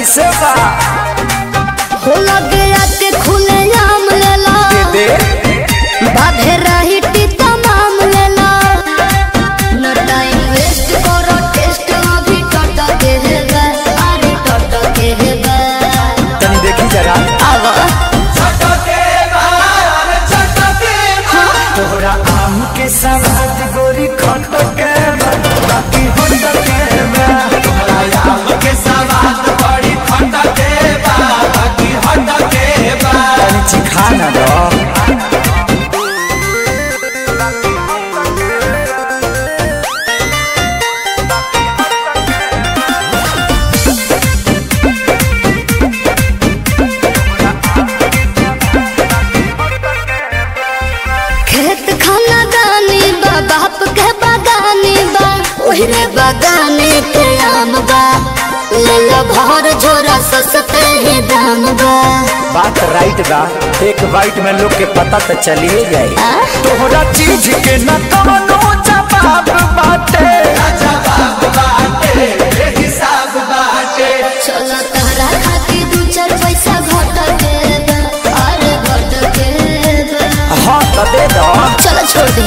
कैसे बा हो लगे आते खुले आम लेला दे बाधे रही टी तमाम लेला न टाइम वेस्ट करो टेस्ट अभी टट के हेबे अरे टट के हेबे तनी देखी जरा आवा तोहरा आम के सवाद गोरी खट के बा, बाकी होट के बा। तनी चिखा ना दो खेत खाना दानी बा बाप के बागानी बा ओहरे बागाने के आम बा लेला भर झोरा सस्ते ही दाम बा बात राइट बा एक बाइट में लोग के पता तो चलिए जाए आ? तोहरा चीज के न कवनो जवाब बाटे चलो तहरा खातिर दू चार पैसा घट के बा अरे घट के बा हाँ तो दे दो चलो छोड़ दे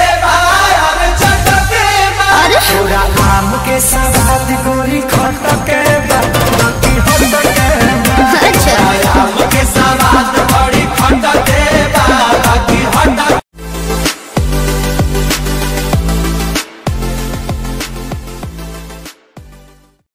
अरे तोरा आम के सवाद गोरी खट